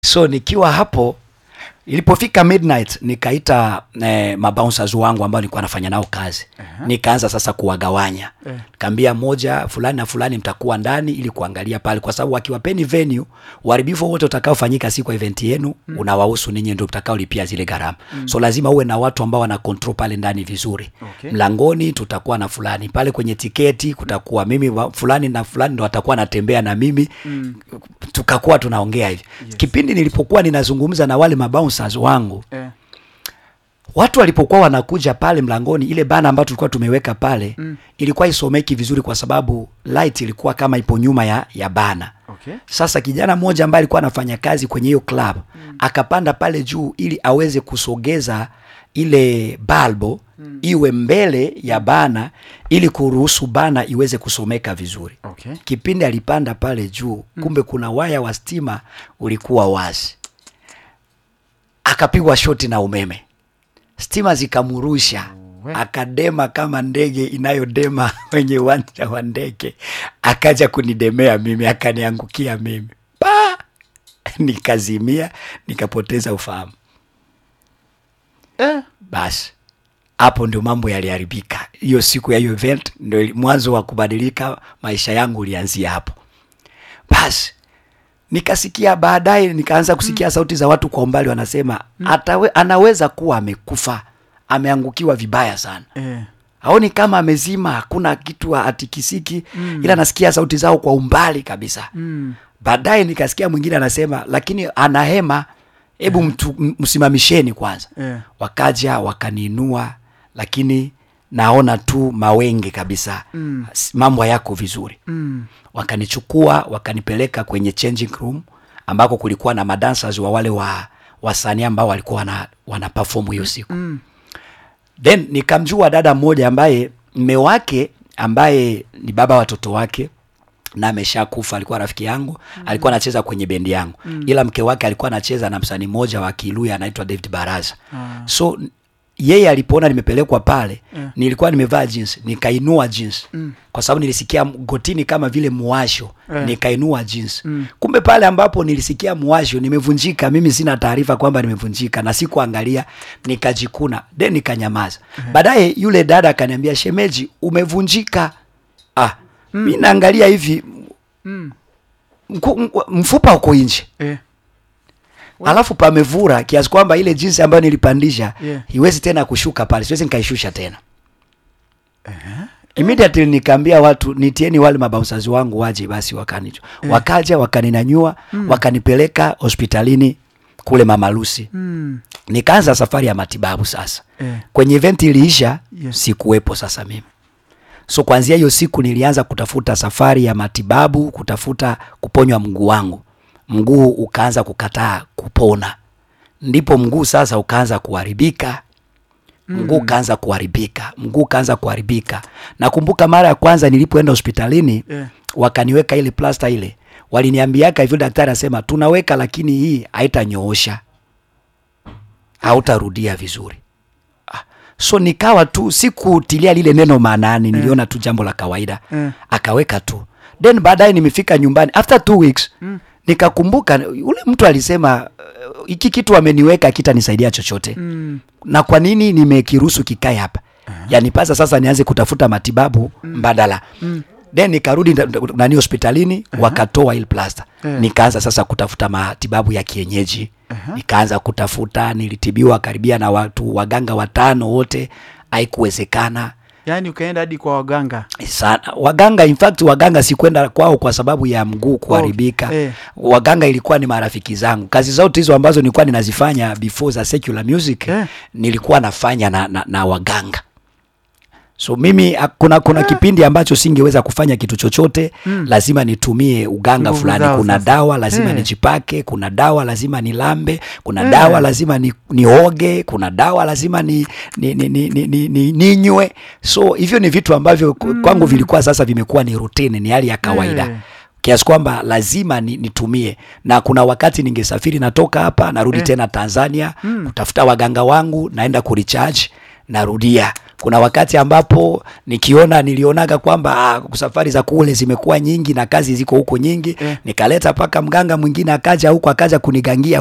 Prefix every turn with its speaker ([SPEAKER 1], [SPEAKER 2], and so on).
[SPEAKER 1] so nikiwa hapo ilipofika midnight nikaita eh, mabouncers wangu ambao nilikuwa nafanya nao kazi uh-huh. nikaanza sasa kuwagawanya
[SPEAKER 2] Eh.
[SPEAKER 1] kaambia moja fulani na fulani mtakuwa ndani ili kuangalia pale kwa sababu wakiwapeni venue uharibifu wote utakaofanyika siku ya event yenu mm. unawahusu ninyi ndio mtakaolipia zile gharama mm. so lazima uwe na watu ambao wana control pale ndani vizuri
[SPEAKER 2] Okay.
[SPEAKER 1] mlangoni tutakuwa na fulani pale kwenye tiketi kutakuwa mimi wa- fulani na fulani ndo watakuwa natembea na mimi mm. tukakuwa tunaongea hivi yes. kipindi nilipokuwa ninazungumza na wale mabouncers wangu
[SPEAKER 2] Eh.
[SPEAKER 1] watu walipokuwa wanakuja pale mlangoni ile bana ambayo tulikuwa tumeweka pale mm. ilikuwa isomeki vizuri kwa sababu light ilikuwa kama ipo nyuma ya, ya bana
[SPEAKER 2] Okay.
[SPEAKER 1] sasa kijana mmoja ambaye alikuwa anafanya kazi kwenye hiyo club mm. akapanda pale juu ili aweze kusogeza ile balbo mm. iwe mbele ya bana ili kuruhusu bana iweze kusomeka vizuri
[SPEAKER 2] Okay.
[SPEAKER 1] kipindi alipanda pale juu kumbe kuna waya wa stima ulikuwa wazi akapigwa shoti na umeme stima zikamrusha
[SPEAKER 2] We.
[SPEAKER 1] akadema kama ndege inayodema kwenye uwanja wa ndege akaja kunidemea mimi akaniangukia mimi pa nikazimia nikapoteza ufahamu
[SPEAKER 2] Eh.
[SPEAKER 1] basi hapo ndio mambo yaliharibika hiyo siku ya hiyo event ndio ili- mwanzo wa kubadilika maisha yangu ulianzia hapo basi nikasikia baadaye nikaanza kusikia mm. sauti za watu kwa umbali wanasema mm. atawe, anaweza kuwa amekufa ameangukiwa vibaya sana
[SPEAKER 2] Eh.
[SPEAKER 1] aoni kama amezima hakuna kitu atikisiki mm. ila nasikia sauti zao kwa umbali kabisa
[SPEAKER 2] Mm.
[SPEAKER 1] baadaye nikasikia mwingine anasema lakini ana hema hebu mtu m- msimamisheni kwanza
[SPEAKER 2] Eh.
[SPEAKER 1] wakaja wakaniinua lakini naona tu mawenge kabisa
[SPEAKER 2] Mm.
[SPEAKER 1] S- mambo yako vizuri
[SPEAKER 2] Mm.
[SPEAKER 1] wakanichukua wakanipeleka kwenye changing room ambako kulikuwa na madancers wa wale wa wasanii ambao walikuwa wana, wana perform hiyo siku
[SPEAKER 2] Mm.
[SPEAKER 1] then nikamjua dada mmoja ambaye mme wake ambaye ni baba watoto wake na ameshakufa alikuwa rafiki yangu mm. alikuwa anacheza kwenye bendi yangu mm. ila mke wake alikuwa anacheza na msanii mmoja wa kiluya anaitwa david baraza
[SPEAKER 2] Ah.
[SPEAKER 1] so n- yeye alipoona nimepelekwa pale
[SPEAKER 2] Yeah.
[SPEAKER 1] nilikuwa nimevaa jeans nikainua jeans mm. kwa sababu nilisikia m- gotini kama vile muwasho
[SPEAKER 2] Yeah.
[SPEAKER 1] nikainua jeans
[SPEAKER 2] Mm.
[SPEAKER 1] kumbe pale ambapo nilisikia muwasho nimevunjika mimi sina taarifa kwamba nimevunjika na sikuangalia nikajikuna then nikanyamaza baadaye yule dada akaniambia shemeji umevunjika ah mm. mi naangalia hivi
[SPEAKER 2] Mm.
[SPEAKER 1] mku- mku- mfupa uko nje
[SPEAKER 2] Eh.
[SPEAKER 1] alafu pamevura kiasi kwamba ile jinsi ambayo nilipandisha
[SPEAKER 2] Yeah.
[SPEAKER 1] iwezi tena kushuka pale siwezi nikaishusha tena immediately nikaambia watu nitieni wale mabausazi wangu waje basi wakanicho wakaja wakaninanyua wakanipeleka hospitalini kule mamalusi
[SPEAKER 2] Mm.
[SPEAKER 1] nikaanza safari ya matibabu sasa
[SPEAKER 2] Eh.
[SPEAKER 1] kwenye event iliisha
[SPEAKER 2] Yes.
[SPEAKER 1] sikuwepo sasa mimi so kuanzia hiyo siku nilianza kutafuta safari ya matibabu kutafuta kuponywa mguu wangu mguu ukaanza kukataa kupona ndipo mguu sasa ukaanza kuharibika mguu ukaanza kuharibika mguu ukaanza kuharibika nakumbuka mara ya kwanza nilipoenda hospitalini
[SPEAKER 2] Eh.
[SPEAKER 1] wakaniweka ile plasta ile waliniambiaka hivyo daktari asema tunaweka lakini hii haitanyoosha hautarudia vizuri Ah, so nikawa tu sikutilia lile neno maanani niliona tu jambo la kawaida
[SPEAKER 2] Eh.
[SPEAKER 1] akaweka tu then baadaye nimefika nyumbani after two weeks mm. nikakumbuka yule mtu alisema "Uh, hiki kitu ameniweka kitanisaidia chochote
[SPEAKER 2] Mm.
[SPEAKER 1] na kwa nini nimekiruhusu kikae hapa yanipasa sasa nianze kutafuta matibabu mbadala then nikarudi nda- nda- nani hospitalini wakatoa ile plasta
[SPEAKER 2] Eh.
[SPEAKER 1] nikaanza sasa kutafuta matibabu ya kienyeji nikaanza kutafuta nilitibiwa karibia na watu waganga watano wote haikuwezekana
[SPEAKER 2] Yaani ukaenda hadi kwa waganga.
[SPEAKER 1] sana waganga in fact waganga sikwenda kwao kwa sababu ya mguu kuharibika
[SPEAKER 2] eh.
[SPEAKER 1] waganga ilikuwa ni marafiki zangu kazi zote hizo ambazo nilikuwa ninazifanya before za secular music
[SPEAKER 2] Eh.
[SPEAKER 1] nilikuwa nafanya na, na, na waganga so mimi ah, kuna kuna kipindi ambacho singeweza kufanya kitu chochote mm. lazima nitumie uganga
[SPEAKER 2] Nguvu
[SPEAKER 1] fulani
[SPEAKER 2] zao
[SPEAKER 1] kuna
[SPEAKER 2] sasa.
[SPEAKER 1] dawa lazima
[SPEAKER 2] Eh.
[SPEAKER 1] nijipake kuna dawa lazima nilambe kuna
[SPEAKER 2] Eh.
[SPEAKER 1] dawa lazima ni, nioge kuna dawa lazima ni ni, ni, ni, ni, ni, ni, ninywe so hivyo ni vitu ambavyo mm. kwangu vilikuwa sasa vimekuwa ni routine ni hali ya kawaida
[SPEAKER 2] Eh.
[SPEAKER 1] kiasi kwamba lazima ni, nitumie na kuna wakati ningesafiri natoka hapa narudi
[SPEAKER 2] Eh.
[SPEAKER 1] tena Tanzania kutafuta waganga wangu naenda kuricharge narudia kuna wakati ambapo nikiona nilionaga kwamba ah, safari za kule zimekuwa nyingi na kazi ziko huko nyingi
[SPEAKER 2] Eh.
[SPEAKER 1] nikaleta mpaka mganga mwingine akaja huko akaja kunigangia